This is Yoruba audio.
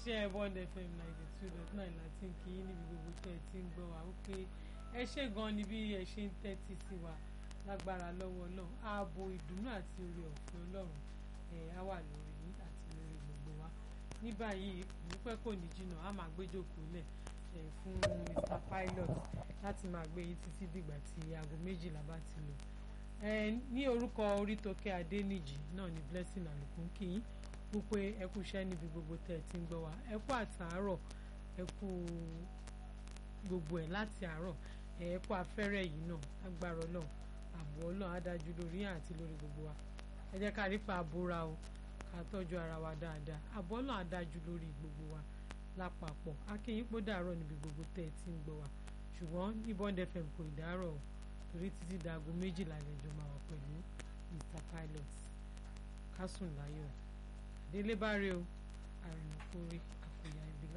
iléeṣẹ́ Bond FM ninety two dot nine láti ń kí níbi gbogbo tẹ́ ẹ ti ń gbọ́ wa ó pé ẹ ṣe gan ni bí ẹ ṣe ń tẹ́tí sí wa lágbára lọ́wọ́ Ọlọ́run ààbò ìdùnnú àti oore ọ̀fẹ́ Ọlọ́run ẹ̀ á wà lórí yín àti lórí gbogbo wa ní báyìí ìdúpẹ́ kò ní jìnnà á máa gbéjókòó lẹ̀ ẹ̀ fún Mr Pilot láti máa gbé yín títí dìgbà tí aago méjìlá bá ti lò ẹ ní orúkọ Orítọ́kẹ́ Adéníjì náà ní Blessing àlùkùn kí yín wípé ẹ kú iṣẹ́ níbi gbogbo tẹ́ ẹ ti ń gbọ́ wa ẹ kú àtàárọ̀ ẹ kú gbogbo ẹ̀ láti àárọ̀ ẹ kú afẹ́rẹ́ yìí náà agbára Ọlọ́run ààbò Ọlọ́run á dájú lórí yín àti lórí gbogbo wa ẹ jẹ́ ká rí pa àbúra o ká tọ́jú ara wa dáadáa ààbò Ọlọ́run á dájú lórí gbogbo wa lápapọ̀ akínyìn pọ̀ dàárọ̀ níbi gbogbo tẹ́ ẹ ti ń gbọ́ wa ṣùgbọ́n ní Bond FM kò ì dàárọ̀ o torí títí daago méjìlá lẹ́jọ́ máa wà pẹ̀lú Mr Pilot kásùn láyọ̀ délé bá rí o àrùn kórè.